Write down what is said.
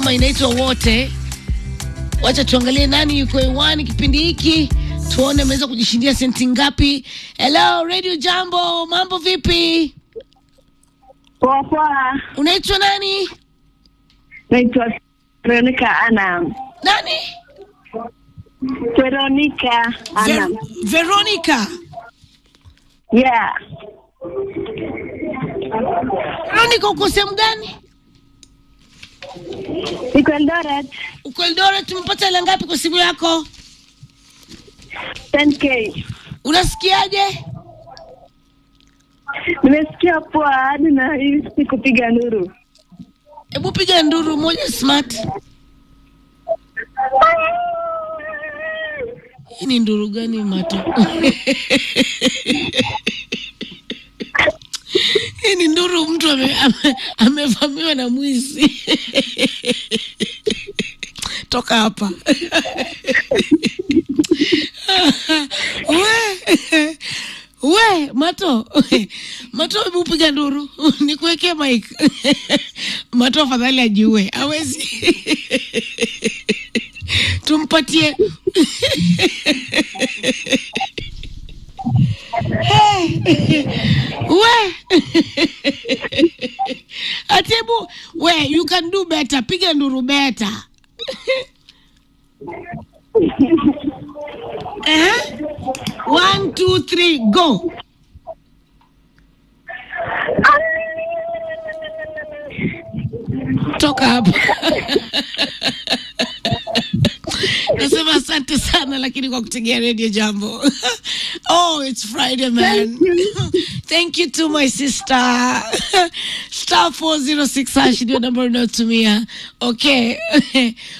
ngoma inaitwa wote. Wacha tuangalie nani yuko hewani kipindi hiki, tuone ameweza kujishindia senti ngapi. Hello Radio Jambo, mambo vipi? Poa poa, Unaitwa nani? naitwa Veronica Anam. Nani? Veronica Anam. Ver- Veronica. Yeah, Veronica, uko sehemu gani? niko Eldoret, Uko Eldoret. Tumepata hela ngapi kwa simu yako? 10k. Unasikiaje? Nimesikia poa hadi na hii si kupiga nduru. Hebu piga nduru moja smart. Hii ni nduru gani mato? Hii ni nduru mtu ame- ame- amevamiwa na mwizi. Toka hapa. We, we Mato, Mato, hebu piga nduru nikuwekee mic. Mato afadhali ajiue, hawezi. Tumpatie we atibu we you can do better piga nduru better eh? one two three go toka hapa nasema asante sana lakini kwa kutegea radio jambo oh it's friday man thank you to my sister star 406 hash ndio namba unayotumia okay